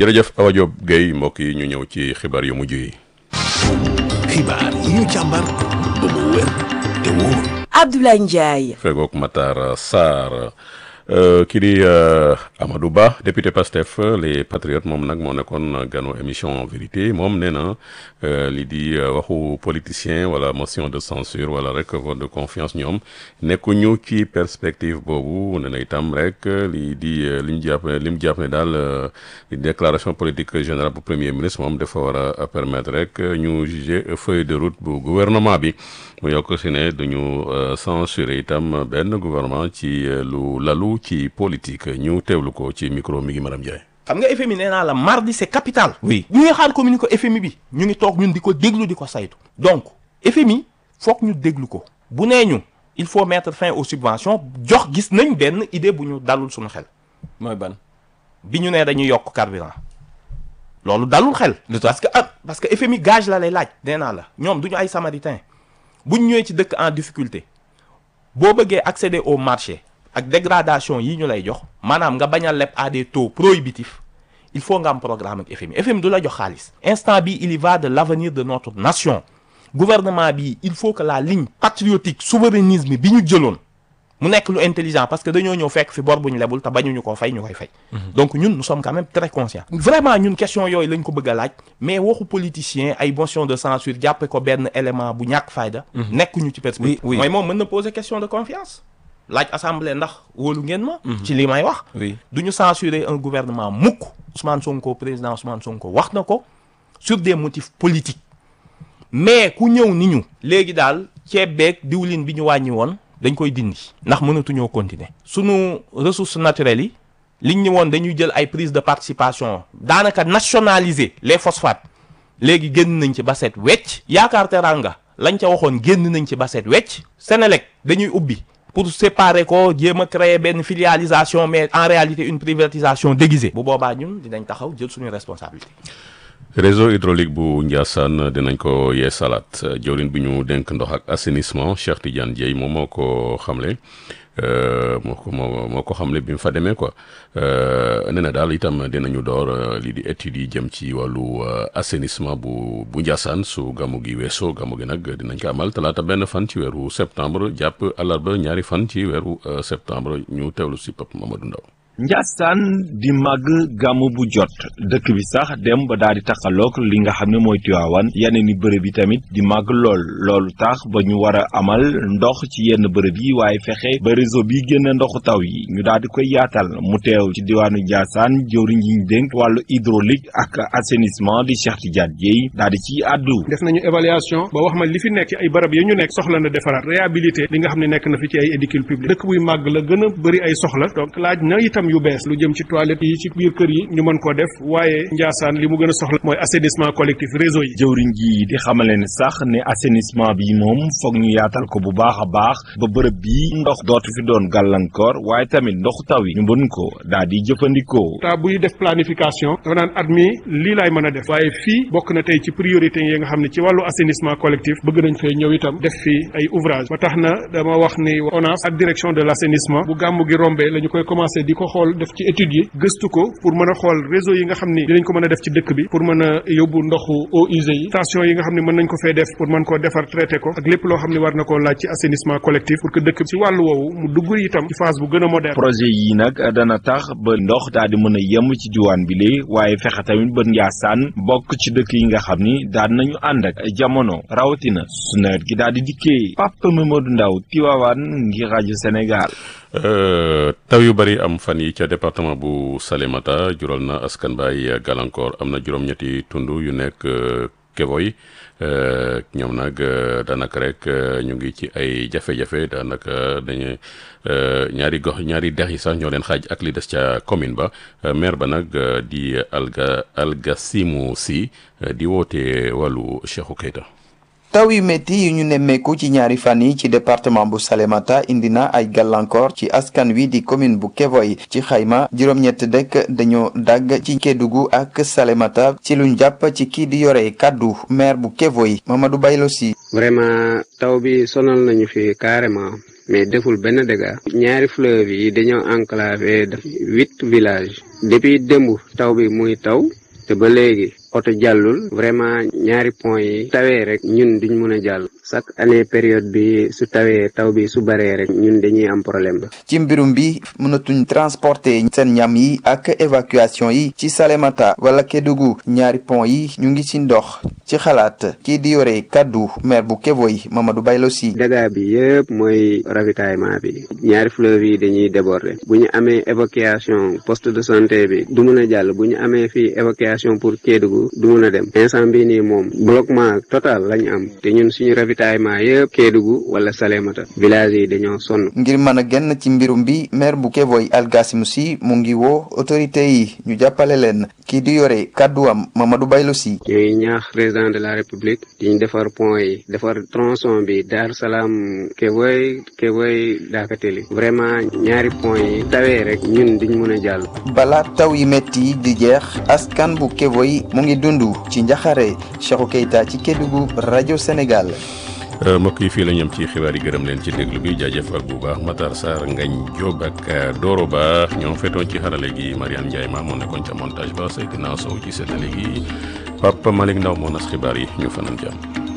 jërëjëf Awa Diop Guèye mbokk yi ñu ñëw ci xibaar yu mujj yi. xibaar yi ñu càmbar ba mu wér te wóor. Abdoulaye Ndiaye. fegook Matar Sarr kii di Amadou Ba député Pastef les patriotes moom nag moo nekkoon ganu émission vérité moom nee na lii di waxu politicien wala motion de censure wala rek vote de confiance ñoom nekkuñu ci perspective boobu nee na itam rek lii di li ñu jàpp li mu jàpp ne daal li déclaration politique générale bu premier ministre moom dafa war a permettre rek ñu juger feuille de route bu gouvernement bi mu yokk si ne duñu censurer itam benn gouvernement ci lu lalu ci politique ñu teewlu ko ci micro mi ngi Maram Ndiaye. xam nga FMI nee naa la mardi c'est capital. oui ñu ngi xaar communiqué FMI bi ñu ngi toog ñun di ko déglu di ko saytu. donc FMI foog ñu déglu ko bu nee ñu il faut mettre fin aux subventions jox gis nañ benn idée bu ñu dalul suñu xel. mooy ban. bi ñu nee dañuy yokk carburant loolu dalul xel. parce que ah parce que FMI gage la lay laaj. nee naa la ñoom du ñu ay samaritain bu ñu ñëwee ci dëkk en difficulté boo bëggee accéder au marché. ak dégradation yi ñu lay jox maanaam nga bañ a leb à des taux prohibitifs il faut nga am programme ak FMI FMI du la jox xaalis instant bi il y va de l'avenir de notre nation gouvernement bi il faut que la ligne patriotique souverainisme bi ñu jëloon mu nekk lu intelligent parce que dañoo ñëw fekk fi bor bu ñu lebul te bañuñu koo fay ñu koy fay donc ñun nous sommes quand même très conscients vraiment ñun question yooyu lañ ko bëgg a laaj mais waxu politicien ay motion de censure jàppe ko benn élément bu ñàkk fayda nekkuñu ci perspective mooy moom mën na poser question de confiance laaj assemblée ndax wóolu ngeen ma. ci li may wax. oui du ñu censurer un gouvernement mukk Ousmane Sonko président Ousmane Sonko wax na ko sur des motifs politiques mais ku ñëw ni ñu. léegi daal ceeb beeg diwlin bi ñu wàññi woon dañ koy dindi. ndax mënatuñoo continuer. sunu ressources naturelles yi liñ ñu woon dañuy jël ay prise de participation daanaka nationaliser les phosphates léegi génn nañ ci ba set wecc. yaakaar teranga lañ ca waxoon génn nañ ci ba set wecc. Sénélec dañuy ubbi. pour séparer ko jéem a créer benn filialisation mais en réalité une privatisation déguisée. bu boobaa ñun dinañ taxaw jël suñu responsabilité. réseau hydraulique bu Ndiassane dinañ ko yee salaat jawlin bi ñu dénk ndox ak assainissement Cheikh Tidiane Dieye moom moo ko xamle moo ko moo moo ko xamle bi mu fa demee quoi nee na daal itam dinañu door lii di études yi jëm ci wàllu assainissement bu bu Ndiassane su gàmmu gi weesoo gàmmu gi nag dinañ ko amal talaata benn fan ci weeru septembre jàpp àllarba ñaari fan ci weeru septembre ñu teewlu si Pape Mamadou Ndaw Njaasaan di màgg gàmmu bu jot dëkk bi sax dem ba daal di taxaloog li nga xam ne mooy Tiwaawan yeneen i bërëb yi tamit di màgg lool loolu tax ba ñu war a amal ndox ci yenn bërëb yi waaye fexe ba réseau bi génn ndoxu taw yi ñu daal di koy yaatal mu teew ci diwaanu Njaasaan jëwriñ yi ñu dénk wàllu hydraulique ak assainissement di Cheikh Tidiane Dieye daal di ci àddu def nañu évaluation ba wax ma li fi nekk ci ay barab yi ñu nekk soxla na defaraat réhabilité li nga xam ne nekk na fi ci ay édifices publics dëkk buy màgg la gën a bëri ay soxla donc laaj na itam yu bees lu jëm ci toilette yi ci biir kër yi ñu mën koo def waaye Njaasaan li mu gën a soxla mooy assainissement collectif réseau yi jëwriñ ji di xamale ne sax ne assainissement bi moom foog ñu yaatal ko bu baax a baax ba bërëb bi ndox dootu fi doon gàllankoor waaye tamit ndoxu taw yi ñu mën ko daal di jëfandikoo ta buy def planification dafa naan at mi lii laay mën a def waaye fii bokk na tey ci priorité yi nga xam ne ci wàllu assainissement collectif bëgg nañ fee ñëw itam def fii ay ouvrage ba tax na dama wax ni ONAS ak direction de l'assainissement bu gàmmu gi rombee la ñu koy commencé di ko xool def ci études yi gëstu ko pour mën a xool réseau yi nga xam ni dinañ ko mën a def ci dëkk bi pour mën a yóbbu ndoxu eaux usées yi station yi nga xam ne mën nañ ko fee def pour mën koo defar traité ko ak lépp loo xam ne war na koo laaj ci assainissement collectif pour que dëkk ci wàllu woowu mu dugg itam ci phase bu gën a moderne projet yi nag dana tax ba ndox daal di mën a yem ci diwaan bi lee waaye fexe tamit ba Njaasaan bokk ci dëkk yi nga xam ni daan nañu ànd ak jamono rawatina su nawet gi daal di dikkee Papa Mamadou Ndaw Tiwaawan ngir rajo Sénégal taw yu bari am fan yi ca département bu Salémata jural na askan baay gàllankoor am na juróom-ñetti tund yu nekk Kevoy ñoom nag daanaka rek ñu ngi ci ay jafe-jafe daanaka dañu ñaari gox ñaari dex yi sax ñoo leen xaaj ak li des ca commune ba maire ba nag di alga Algasimu Si di woote wàllu Cheikhou Keita taw yu métti yi ñu nemmeeku ci ñaari fan yi ci département bu Salémata indi na ay gàllankoor ci askan wi di commune bu Kevoy ci xayma juróom-ñett dëkk dañoo dagg ci Kédougou ak Salémata ci luñ jàpp ci kii di yore kàddu maire bu Kevoy Mamadou Baylo Si vraiment taw bi sonal nañu fi carrément mais deful benn dégât ñaari fleuve yi dañoo enclavé def huit villages depuis démb taw bi muy taw te ba léegi oto jàllul vraiment ñaari pont yi tawee rek ñun duñ mën a jàll chaque année période bi su tawee taw bi su baree rek ñun dañuy am problème ba ci mbirum bi mënatuñ transporter seen ñam yi ak évacuation yi ci Salémata wala Kédougou ñaari pont yi ñu ngi ci ndox ci xalaat kii di yore kaddu maire bu Kévoy Mamadou Baylo Sy dégâts bi yëpp mooy ravitaillement bi ñaari fleuve yi dañuy déborder bu ñu amee évacuation poste de santé bi du mun a jàll bu ñu amee fii évacuation pour Kédougou du mun a dem instant bii nii moom bloquement total lañ am te ñun suñu ravitaillement yëpp Kédougou wala Salémata village yi dañoo sonn ngir mën a génn ci mbirum bi maire bu Kévoy Algassim Sy mu ngi woo autorité yi ñu jàppale leen kii di yore kàdduwam Mamadou Baylo Sy ñuy ñaax président de la république di ñu defar pont yi defar tronçon bi Dar Salaam Kévoy Kévoy Dakateli vraiment ñaari pont yi tawee rek ñun duñ mën a jàll bala taw yi metti di jeex askan bu Kévoy mu ngi dund ci njaxare Cheikhou Keita ci Kédougou rajo Sénégal mbokk yi fii la ñam ci xibaar yi gërëm leen ci déglu bi jaajëfal bu baax Matar Sarr Ngagne Diop ak Doro Ba ñoo fetoon ci xarale gi Mariane Ndiaye maa moo nekkoon ca montage ba Seydina Sow ci séddale gi Papa Malick Ndaw moo nas xibaar yi ñu fanaan jàmm